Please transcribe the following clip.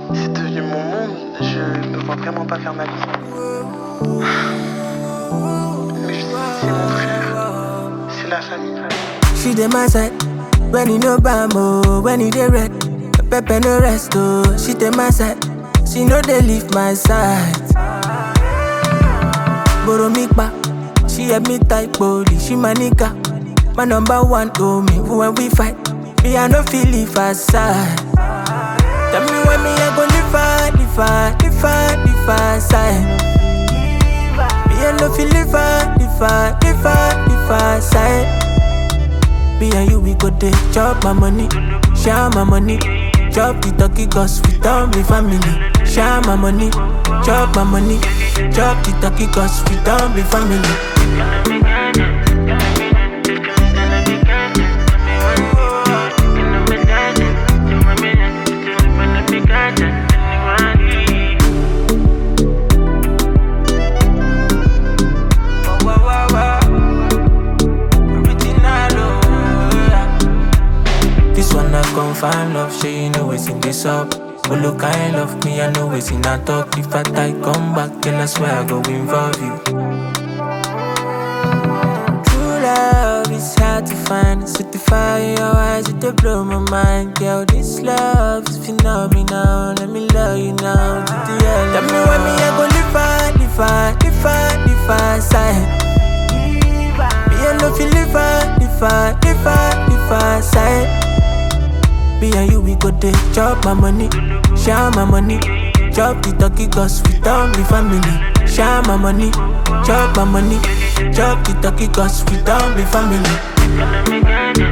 C'est devenu mon monde, je ne vois vraiment pas faire ma vie. Mais je sais, c'est mon frère, c'est la famille. She dey my side when you no bam oh, when you dey red. Pepper no rest oh, she dey my side. She no dey leave my side. Borrow me back, she help me type body. She my nigga, my number one oh me. When we fight, me I no feel leave her side. Tell me when me I go live her, live her, live her, live her side. Me I no feel live her, live her, live her, live her side. Me and you, we go dey chop my money, share my money. Chop the turkey cause we don't be family. Share my money, chop my money. Chop the turkey cause we don't be family. This one I confirm love, she you know it's in this up. But look, I love me, I know it's in a talk. If I tie come back, then I swear I go involve you. True love is hard to find. Certify in your eyes, it dey blow my mind. Girl, this love is phenomenal. Let me love you now to the end. Tell me when me I go live far, live far, live far, live far side. Me I no feel live far, live far, live far, live far side. Me and you, we go dey chop my money, share my money. Chop the turkey cause we don't be family. Share my money, chop my money. Chop the turkey cause we don't be family.